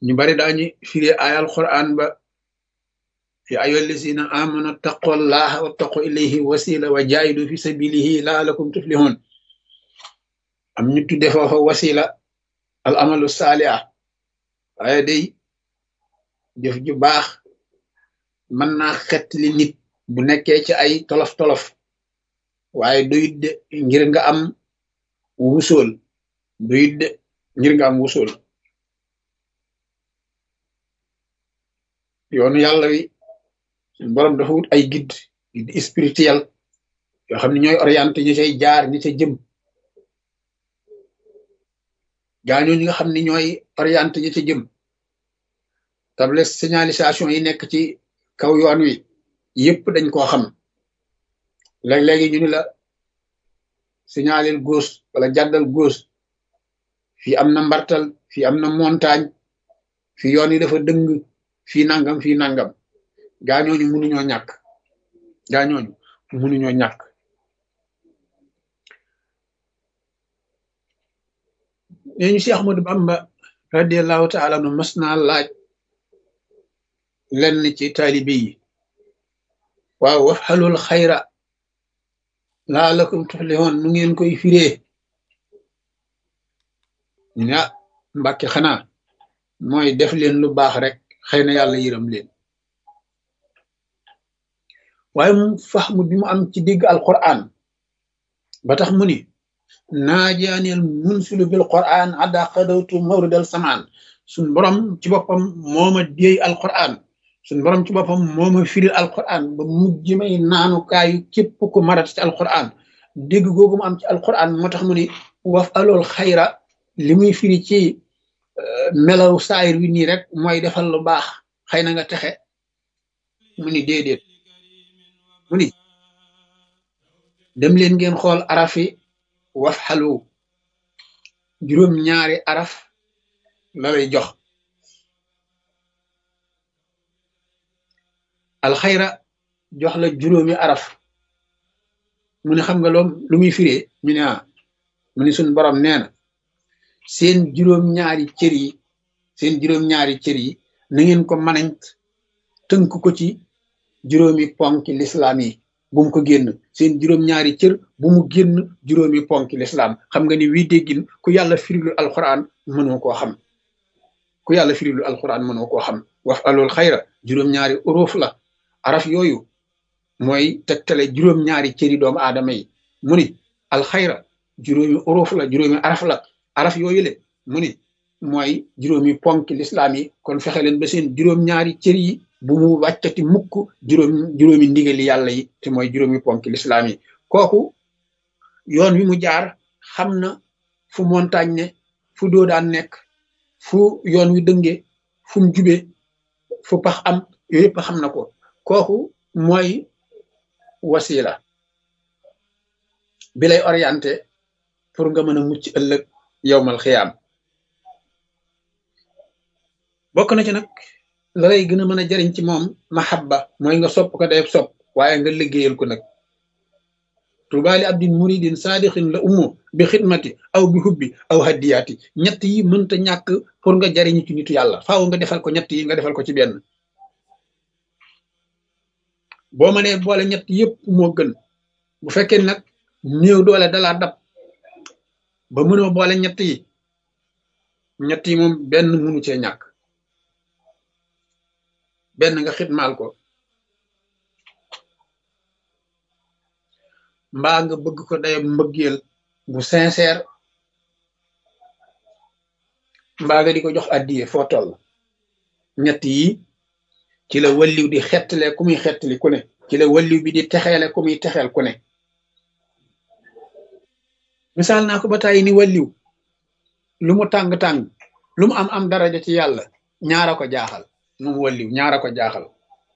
ñu bari daañu firi ay alquran ba ya ayyuha allazina amanu taqullaha wattaqu ilayhi wasila wa jaahidu fi sabilihi laalakum tuflihun am ñu tudde foofa wasila al amalu saaliha waaye day jëf ju baax mën naa xet li nit bu nekkee ci ay tolof-tolof waaye duyut de ngir nga am wusool duyut de ngir nga am wusool yoonu yàlla wi borom dafa wut ay guide guide spirituel yoo xam ne ñooy orienté ñu cay jaar ñi ca jëm gaañoo ñi nga xam ne ñooy orienté ñi ca jëm table signalisation yi nekk ci kaw yoon wi yëpp dañ koo xam léeg-léegi ñu ni la signalel gauche wala jàddal gauche fii am na mbartal fii am na montagne fii yoon yi dafa dëng fii nangam fii nangam gaañooñu mënuñoo ñàkk gaañooñu mënuñoo ñàkk nee ñu Cheikh Ahmadou Bamba radiallahu taala nu mas naa laaj lenn ci taalibe yi waaw wax xalul xayra laalakum tuflihun nu ngeen koy firee ñu ne ah mbàkke xanaa mooy def leen lu baax rek xëy na yàlla yërëm leen waaye mu faxmu bi mu am ci dégg alquran ba tax mu ni naajaaneel munsilu bil quran adda xadawtu mawridal samaan suñ borom ci boppam mooma déey alquran suñ borom ci boppam mooma firil alquran ba mujj may naanukaayu képp ku marat ci alquran dégg googu mu am ci alquran moo tax mu ni waf alool xayra li muy firi ci melaw saayir wi nii rek mooy defal lu baax xëy na nga texe mu ni déedéet mu ni dem leen ngeen xool arafi waf xalu juróom ñaari araf la lay jox alxayra jox la juróomi araf mu ne xam nga loom lu muy firee ñu ne ah mu ni suñ borom nee na seen juróom-ñaari cër yi seen juróom-ñaari cër yi na ngeen ko manant tënk ko ci juróomi ponki lislaam yi bu mu ko génn seen juróom-ñaari cër bu mu génn juróomi ponki lislaam xam nga ni wii déggin ku yàlla firilu alquran mënoo koo xam ku yàlla firilu alquran mënoo koo xam wax alool xayra juróom-ñaari uruf la araf yooyu mooy tegtale juróom-ñaari cëri doomu aadama yi mu ni alxayra juróomi uruf la juróomi araf la araf yooyu le mu ni mooy juróomi ponk lislaam yi kon fexe leen ba seen juróom-ñaari cër yi bu mu wàccati mukk juróom juróomi ndigali yàlla yi te mooy juróomi ponk lislaam yi kooku yoon wi mu jaar xam na fu montagne ne fu doo daan nekk fu yoon wi dënge fu mu jube fu pax am yooyu yëpp xam na ko kooku mooy wasila bi lay orienté pour nga mën a mucc ëllëg yowmal xiyaam bokk na ci nag la lay gën a mën a jariñ ci moom mahabba mooy nga sopp ko day sopp waaye nga liggéeyal ko nag tubaali abdin muridin saadixin la ummo bi xidmati aw bi hubbi aw haddiyaati ñett yi mënta ñàkk pour nga jariñu ci nitu yàlla faaw nga defal ko ñett yi nga defal ko ci benn boo mënee boole ñett yëpp moo gën bu fekkee nag néew doole dalaa dab ba mënoo boole ñett yi ñett yi moom benn mënu cee ñàkk benn nga xitmaal ko mbaa nga bëgg ko day mbëggeel bu sincère mbaa nga di ko jox addiye foo toll ñett yi ci la walliw di xettale ku muy xettali ku ne ci la walliw bi di texeele ku muy texeel ku ne misaal naa ko ba tàyyi ni walliw lu mu tàng-tàng lu mu am am daraja ci yàlla ñaara ko jaaxal moom walliw ñaara ko jaaxal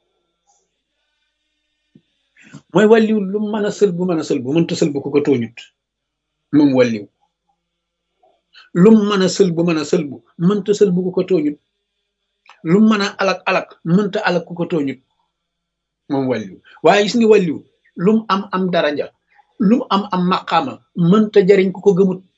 mooy walliw lu mu mën a sël bu mën a sël bu mënta sël bu ko ko tooñut moom walliw lu mu mën a sël bu mën a sël bu mënta sël bu ko ko tooñut lu mu mën a alak alak mënta alak ku ko tooñut moom walliw waaye gis nga walliw lu mu am am daraja lu mu am am maqaama mënta jariñ ku ko gëmut